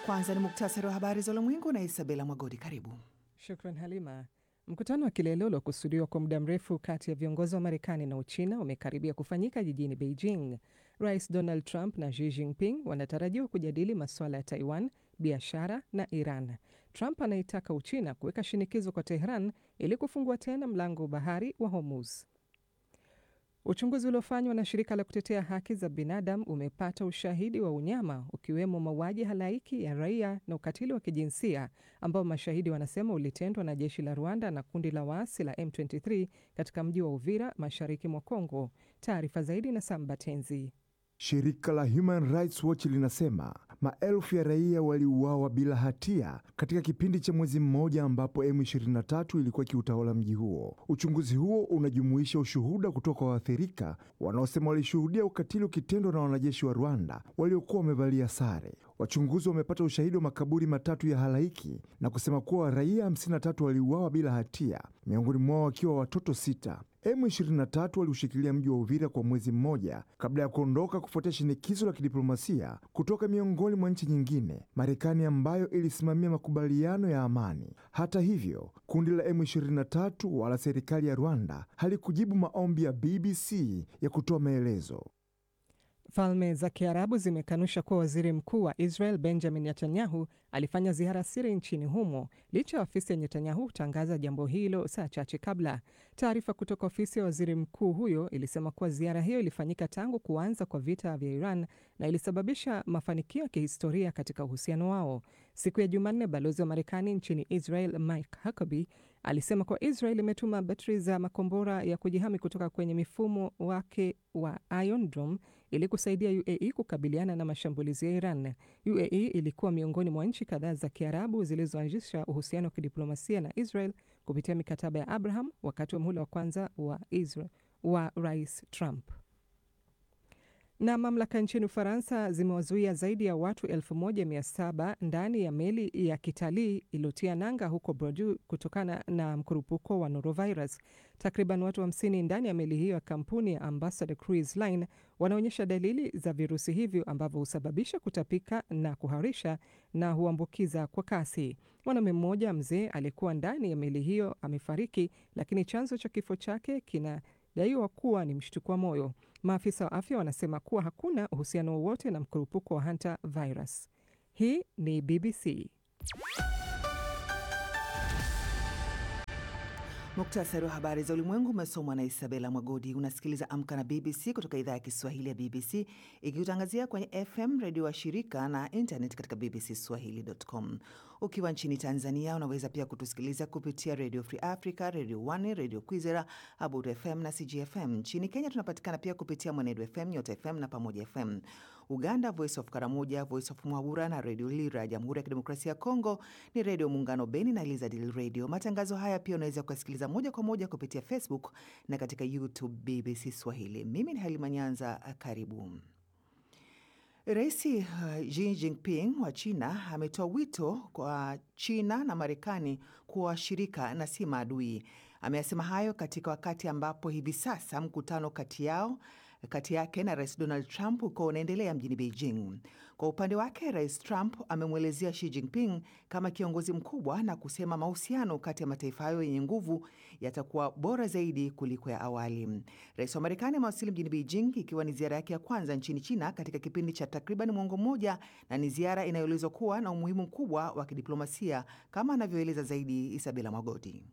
Kwanza ni muktasari wa habari za ulimwengu na Isabela Mwagodi. Karibu. Shukran Halima. Mkutano wa kilele uliokusudiwa kwa muda mrefu kati ya viongozi wa Marekani na Uchina umekaribia kufanyika jijini Beijing. Rais Donald Trump na Xi Jinping wanatarajiwa kujadili masuala ya Taiwan, biashara na Iran. Trump anaitaka Uchina kuweka shinikizo kwa Tehran ili kufungua tena mlango wa bahari wa Hormuz. Uchunguzi uliofanywa na shirika la kutetea haki za binadamu umepata ushahidi wa unyama ukiwemo mauaji halaiki ya raia na ukatili wa kijinsia ambao mashahidi wanasema ulitendwa na jeshi la Rwanda na kundi la waasi la M23 katika mji wa Uvira mashariki mwa Kongo. Taarifa zaidi na Sambatenzi. Shirika la Human Rights Watch linasema maelfu ya raia waliuawa bila hatia katika kipindi cha mwezi mmoja ambapo M23 ilikuwa ikiutawala mji huo. Uchunguzi huo unajumuisha ushuhuda kutoka kwa waathirika wanaosema walishuhudia ukatili ukitendwa na wanajeshi wa Rwanda waliokuwa wamevalia sare. Wachunguzi wamepata ushahidi wa makaburi matatu ya halaiki na kusema kuwa raia 53 waliuawa bila hatia, miongoni mwao wakiwa watoto sita. M23 waliushikilia mji wa Uvira kwa mwezi mmoja kabla ya kuondoka kufuatia shinikizo la kidiplomasia kutoka miongoni mwa nchi nyingine, Marekani ambayo ilisimamia makubaliano ya amani. Hata hivyo, kundi la M23 wala serikali ya Rwanda halikujibu maombi ya BBC ya kutoa maelezo. Falme za Kiarabu zimekanusha kuwa waziri mkuu wa Israel Benjamin Netanyahu alifanya ziara siri nchini humo licha ya ofisi ya Netanyahu kutangaza jambo hilo saa chache kabla. Taarifa kutoka ofisi ya waziri mkuu huyo ilisema kuwa ziara hiyo ilifanyika tangu kuanza kwa vita vya Iran na ilisababisha mafanikio ya kihistoria katika uhusiano wao. Siku ya Jumanne, balozi wa Marekani nchini Israel Mike Huckabee alisema kuwa Israel imetuma betri za makombora ya kujihami kutoka kwenye mifumo wake wa Iron Dome ili kusaidia UAE kukabiliana na mashambulizi ya Iran. UAE ilikuwa miongoni mwa nchi kadhaa za Kiarabu zilizoanzisha uhusiano wa kidiplomasia na Israel kupitia mikataba ya Abraham wakati wa muhula wa kwanza wa Israel wa Rais Trump. Na mamlaka nchini Ufaransa zimewazuia zaidi ya watu 1700 ndani ya meli ya kitalii iliyotia nanga huko Bordeaux kutokana na mkurupuko wa norovirus. Takriban watu 50 ndani ya meli hiyo ya kampuni ya Ambassador Cruise Line wanaonyesha dalili za virusi hivyo ambavyo husababisha kutapika na kuharisha na huambukiza kwa kasi. Mwanaume mmoja mzee aliyekuwa ndani ya meli hiyo amefariki, lakini chanzo cha kifo chake kina daiwa kuwa ni mshtuko wa moyo. Maafisa wa afya wanasema kuwa hakuna uhusiano wowote na mkurupuko wa hanta virus. Hii ni BBC. Muktasari wa habari za ulimwengu umesomwa na Isabela Mwagodi. Unasikiliza Amka na BBC kutoka idhaa ya Kiswahili ya BBC ikikutangazia kwenye FM redio wa shirika na internet katika bbcswahili.com. Ukiwa nchini Tanzania unaweza pia kutusikiliza kupitia Radio Free Africa, Radio One, Radio Kwizera, Abudu FM na CGFM. Nchini Kenya tunapatikana pia kupitia Mwenedu FM, Nyota FM na Pamoja FM. Uganda, Voice of Karamoja, Voice of Mwabura na Radio Lira. Jamhuri ya Kidemokrasia ya Kongo ni Radio Muungano Beni na Elizadil Radio. Matangazo haya pia unaweza kuyasikiliza moja kwa moja kupitia Facebook na katika YouTube BBC Swahili. Mimi ni Halima Nyanza, karibu. Rais uh, Xi Jinping wa China ametoa wito kwa China na Marekani kuwa washirika na si maadui. Ameyasema hayo katika wakati ambapo hivi sasa mkutano kati yao kati yake na Rais Donald Trump uko unaendelea mjini Beijing. Kwa upande wake, Rais Trump amemwelezea Xi Jinping kama kiongozi mkubwa na kusema mahusiano kati ya mataifa hayo yenye nguvu yatakuwa bora zaidi kuliko ya awali. Rais wa Marekani amewasili mjini Beijing ikiwa ni ziara yake ya kwanza nchini China katika kipindi cha takriban mwongo mmoja, na ni ziara inayoelezwa kuwa na umuhimu mkubwa wa kidiplomasia kama anavyoeleza zaidi Isabela Mwagodi.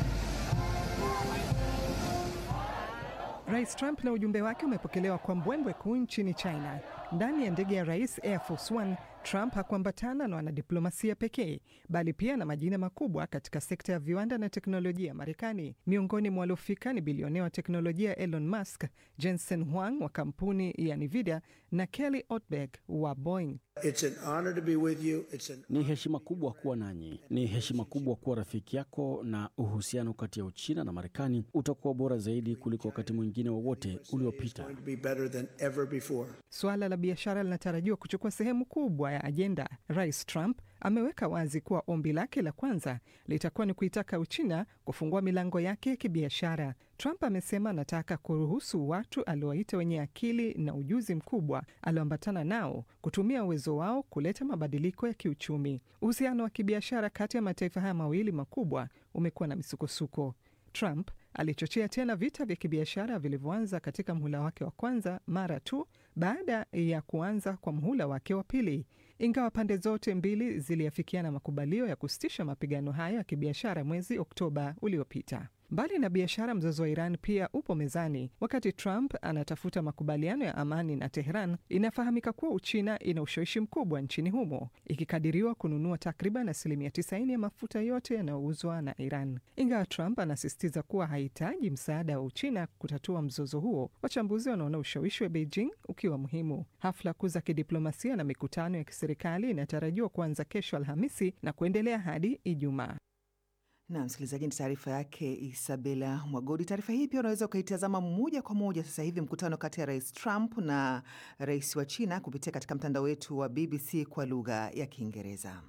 Rais Trump na ujumbe wake umepokelewa kwa mbwembwe kuu nchini China. Ndani ya ndege ya rais Air Force One, Trump hakuambatana na wanadiplomasia pekee, bali pia na majina makubwa katika sekta ya viwanda na teknolojia Marekani. Miongoni mwa waliofika ni bilionea wa teknolojia Elon Musk, Jensen Huang wa kampuni ya Nvidia na Kelly Ortberg wa Boeing. It's an honor to be with you. It's an... Ni heshima kubwa kuwa nanyi, ni heshima kubwa kuwa rafiki yako, na uhusiano kati ya Uchina na Marekani utakuwa bora zaidi kuliko wakati mwingine wowote uliopita. going to be better than ever before. Suala la biashara linatarajiwa kuchukua sehemu kubwa ya ajenda. Rais Trump ameweka wazi kuwa ombi lake la kwanza litakuwa ni kuitaka Uchina kufungua milango yake ya kibiashara. Trump amesema anataka kuruhusu watu aliowaita wenye akili na ujuzi mkubwa alioambatana nao kutumia uwezo wao kuleta mabadiliko ya kiuchumi. Uhusiano wa kibiashara kati ya mataifa haya mawili makubwa umekuwa na misukosuko. Trump alichochea tena vita vya kibiashara vilivyoanza katika mhula wake wa kwanza mara tu baada ya kuanza kwa mhula wake wa pili. Ingawa pande zote mbili ziliafikiana makubalio ya kusitisha mapigano hayo ya kibiashara mwezi Oktoba uliopita. Mbali na biashara, mzozo wa Iran pia upo mezani. Wakati Trump anatafuta makubaliano ya amani na Tehran, inafahamika kuwa Uchina ina ushawishi mkubwa nchini humo, ikikadiriwa kununua takriban asilimia 90 ya mafuta yote yanayouzwa na Iran. Ingawa Trump anasisitiza kuwa hahitaji msaada wa Uchina kutatua mzozo huo, wachambuzi wanaona ushawishi wa Beijing ukiwa muhimu. Hafla kuu za kidiplomasia na mikutano ya kiserikali inatarajiwa kuanza kesho Alhamisi na kuendelea hadi Ijumaa. Na msikilizaji, ni taarifa yake Isabela Mwagodi. Taarifa hii pia unaweza ukaitazama moja kwa moja sasa hivi, mkutano kati ya Rais Trump na rais wa China kupitia katika mtandao wetu wa BBC kwa lugha ya Kiingereza.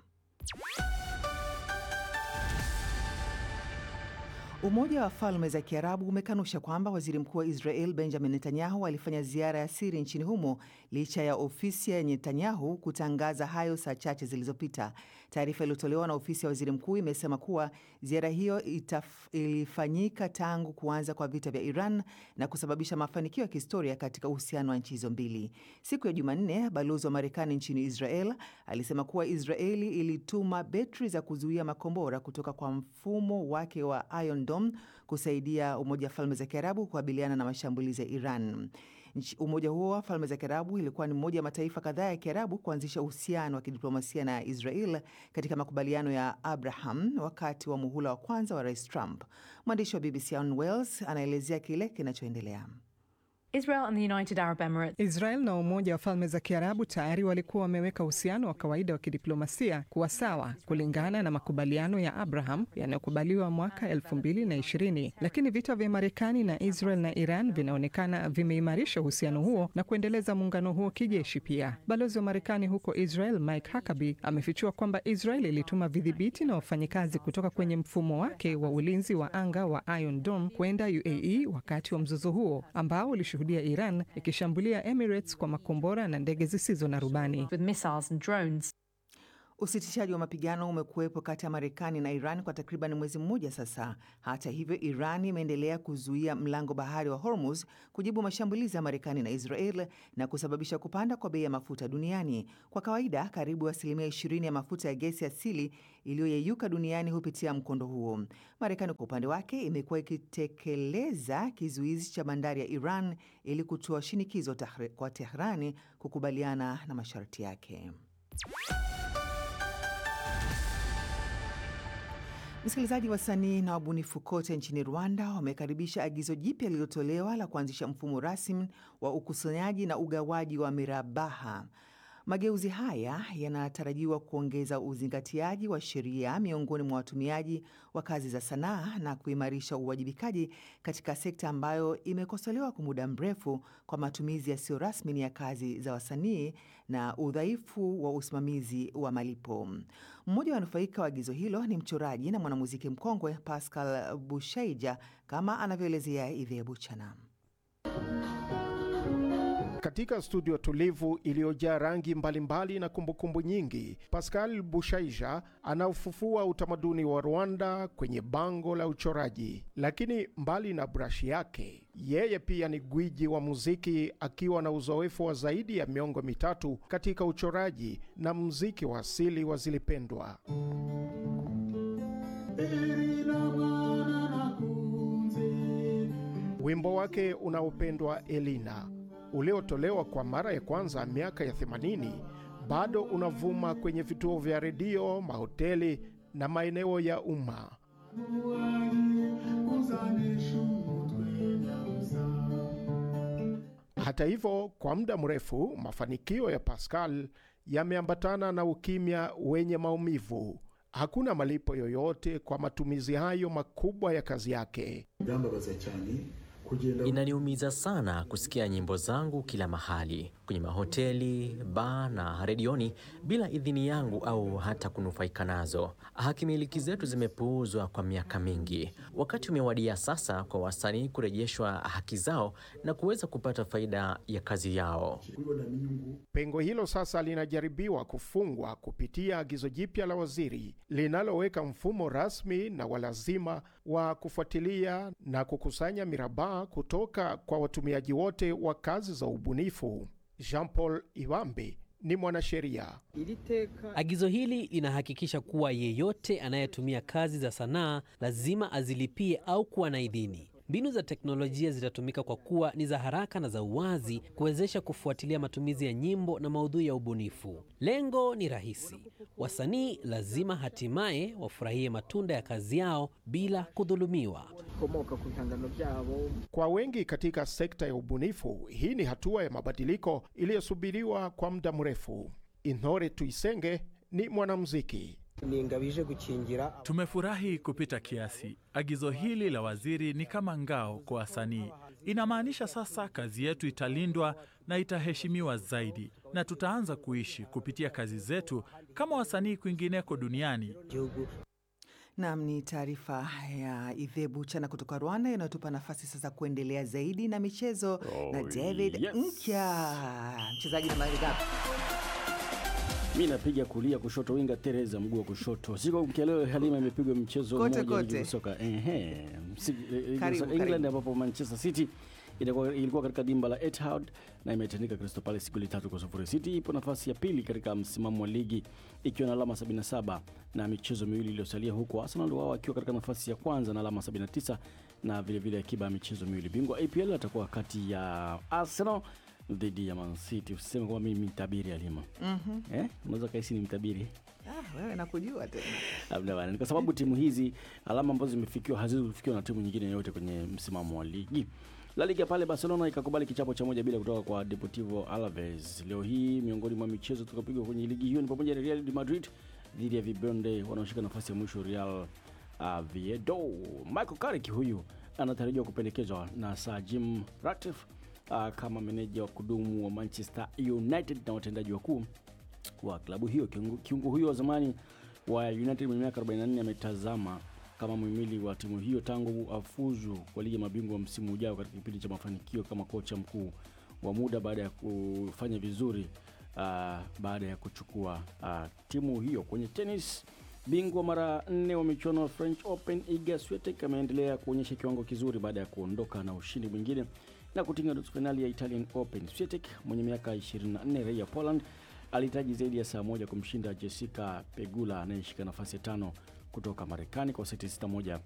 Umoja wa Falme za Kiarabu umekanusha kwamba waziri mkuu wa Israel Benjamin Netanyahu alifanya ziara ya siri nchini humo licha ya ofisi ya Netanyahu kutangaza hayo saa chache zilizopita. Taarifa iliyotolewa na ofisi ya waziri mkuu imesema kuwa ziara hiyo itaf, ilifanyika tangu kuanza kwa vita vya Iran na kusababisha mafanikio ya kihistoria katika uhusiano wa nchi hizo mbili. Siku ya Jumanne, balozi wa Marekani nchini Israel alisema kuwa Israeli ilituma betri za kuzuia makombora kutoka kwa mfumo wake wa Iron Dome kusaidia Umoja wa Falme za Kiarabu kukabiliana na mashambulizi ya Iran. Umoja huo wa Falme za Kiarabu ilikuwa ni mmoja wa mataifa kadhaa ya Kiarabu kuanzisha uhusiano wa kidiplomasia na Israel katika makubaliano ya Abraham wakati wa muhula wa kwanza wa Rais Trump. Mwandishi wa BBC Ann Wells anaelezea kile kinachoendelea. Israel and the United Arab Emirates. Israel na Umoja wa Falme za Kiarabu tayari walikuwa wameweka uhusiano wa kawaida wa kidiplomasia kuwa sawa kulingana na makubaliano ya Abraham yanayokubaliwa mwaka 2020, lakini vita vya Marekani na Israel na Iran vinaonekana vimeimarisha uhusiano huo na kuendeleza muungano huo kijeshi pia. Balozi wa Marekani huko Israel Mike Huckabee amefichua kwamba Israel ilituma vidhibiti na wafanyikazi kutoka kwenye mfumo wake wa ulinzi wa anga wa Iron Dome kwenda UAE wakati wa mzozo huo ambao hudia Iran ikishambulia Emirates kwa makombora na ndege zisizo na rubani. With missiles and drones. Usitishaji wa mapigano umekuwepo kati ya Marekani na Iran kwa takriban mwezi mmoja sasa. Hata hivyo, Iran imeendelea kuzuia mlango bahari wa Hormuz kujibu mashambulizi ya Marekani na Israel na kusababisha kupanda kwa bei ya mafuta duniani. Kwa kawaida, karibu asilimia 20 ya mafuta ya gesi asili iliyoyeyuka duniani hupitia mkondo huo. Marekani kwa upande wake imekuwa ikitekeleza kizuizi cha bandari ya Iran ili kutoa shinikizo kwa Tehrani kukubaliana na masharti yake. Msikilizaji, wasanii na wabunifu kote nchini Rwanda wamekaribisha agizo jipya lililotolewa la kuanzisha mfumo rasmi wa ukusanyaji na ugawaji wa mirabaha. Mageuzi haya yanatarajiwa kuongeza uzingatiaji wa sheria miongoni mwa watumiaji wa kazi za sanaa na kuimarisha uwajibikaji katika sekta ambayo imekosolewa kwa muda mrefu kwa matumizi yasiyo rasmi ya kazi za wasanii na udhaifu wa usimamizi wa malipo. Mmoja wa wanufaika wa agizo hilo ni mchoraji na mwanamuziki mkongwe Pascal Bushaija, kama anavyoelezea Ivea Buchana. Katika studio tulivu iliyojaa rangi mbalimbali na kumbukumbu nyingi, Pascal Bushaija anaufufua utamaduni wa Rwanda kwenye bango la uchoraji. Lakini mbali na brashi yake, yeye pia ni gwiji wa muziki, akiwa na uzoefu wa zaidi ya miongo mitatu katika uchoraji na muziki wa asili wa Zilipendwa. Wimbo wake unaopendwa Elina uliotolewa kwa mara ya kwanza miaka ya 80 bado unavuma kwenye vituo vya redio, mahoteli na maeneo ya umma. Hata hivyo, kwa muda mrefu mafanikio ya Pascal yameambatana na ukimya wenye maumivu. Hakuna malipo yoyote kwa matumizi hayo makubwa ya kazi yake. Inaniumiza sana kusikia nyimbo zangu kila mahali. kwenye mahoteli, baa na redioni bila idhini yangu au hata kunufaika nazo. Hakimiliki zetu zimepuuzwa kwa miaka mingi. Wakati umewadia sasa kwa wasanii kurejeshwa haki zao na kuweza kupata faida ya kazi yao. Pengo hilo sasa linajaribiwa kufungwa kupitia agizo jipya la waziri linaloweka mfumo rasmi na walazima wa kufuatilia na kukusanya mirabaha kutoka kwa watumiaji wote wa kazi za ubunifu. Jean Paul Iwambe ni mwanasheria. Agizo hili linahakikisha kuwa yeyote anayetumia kazi za sanaa lazima azilipie au kuwa na idhini. Mbinu za teknolojia zitatumika kwa kuwa ni za haraka na za uwazi kuwezesha kufuatilia matumizi ya nyimbo na maudhui ya ubunifu. Lengo ni rahisi: wasanii lazima hatimaye wafurahie matunda ya kazi yao bila kudhulumiwa. Kwa wengi katika sekta ya ubunifu, hii ni hatua ya mabadiliko iliyosubiriwa kwa muda mrefu. Intore Tuisenge ni mwanamuziki. Tumefurahi kupita kiasi. Agizo hili la waziri ni kama ngao kwa wasanii. Inamaanisha sasa kazi yetu italindwa na itaheshimiwa zaidi, na tutaanza kuishi kupitia kazi zetu kama wasanii kwingineko duniani. Nam ni taarifa ya Idhebu Chana kutoka Rwanda inayotupa nafasi sasa kuendelea zaidi na michezo Oh, na David yes. Nkya, mchezaji nambari ngapi? Mi napiga kulia kushoto, winga Tereza mguu wa kushoto. Siku mkeleo Halima imepigwa mchezo Kote, mmoja wa ligi kote. ya soka ehe, Msi- ligi ya Karibu, soka England karibu. ambapo Manchester City ilikuwa, ilikuwa katika dimba la Etihad na imetandika Crystal Palace goli tatu kwa sufuri. City ipo nafasi ya pili katika msimamo wa ligi ikiwa na alama 77 na michezo miwili iliyosalia, huku Arsenal wao wakiwa katika nafasi ya kwanza na alama 79 na vilevile akiba ya michezo miwili. Bingwa APL atakuwa kati ya Arsenal dhidi ya Man City. Usiseme kwamba mimi mtabiri Halima. Mhm. Eh, unaweza kaisi ni mtabiri Ah, wewe nakujua tena. labda bana, ni kwa sababu timu hizi alama ambazo zimefikiwa haziwezi kufikiwa na timu nyingine yoyote kwenye msimamo wa ligi. La Liga pale Barcelona ikakubali kichapo cha moja bila kutoka kwa Deportivo Alaves. Leo hii miongoni mwa michezo tukapigwa kwenye ligi hiyo ni pamoja na Real de Madrid dhidi ya Vibonde wanaoshika nafasi ya mwisho Real uh, Viedo. Michael Carrick huyu anatarajiwa kupendekezwa na Sir Jim Ratcliffe uh, kama meneja wa kudumu wa Manchester United na watendaji wakuu wa klabu hiyo. Kiungo, kiungo huyo wa zamani wa United mwenye miaka 44 ametazama kama muhimili wa timu hiyo tangu afuzu kwa ligi ya mabingwa msimu ujao katika kipindi cha mafanikio kama kocha mkuu wa muda baada ya kufanya vizuri uh, baada ya kuchukua uh, timu hiyo. Kwenye tenis, bingwa mara nne wa michuano ya French Open Iga Swiatek ameendelea kuonyesha kiwango kizuri baada ya kuondoka na ushindi mwingine na kutinga nusu fainali ya Italian Open. Swiatek mwenye miaka 24 raia Poland alihitaji zaidi ya saa moja kumshinda Jessica Pegula anayeshika nafasi ya tano kutoka Marekani kwa seti 6-1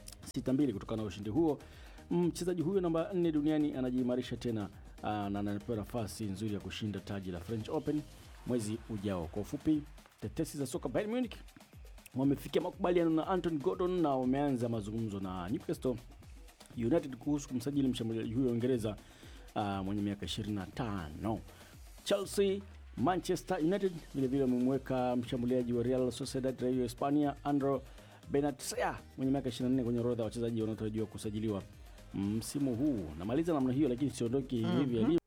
6-2. Kutokana na ushindi huo, mchezaji huyo namba 4 duniani anajiimarisha tena aa, na anapewa nafasi nzuri ya kushinda taji la French Open mwezi ujao. Kwa ufupi, tetesi za soka Bayern Munich wamefikia makubaliano na Anton Gordon na wameanza mazungumzo na Newcastle United kuhusu kumsajili mshambuliaji huyo wa Uingereza uh, mwenye miaka 25. Chelsea, Manchester United vilevile wamemweka mshambuliaji wa Real Sociedad raia wa Hispania Andro Benatia mwenye miaka 24 kwenye orodha ya wachezaji wanaotarajiwa kusajiliwa msimu huu. Namaliza namna hiyo, lakini siondoki hivi Mhm. hivi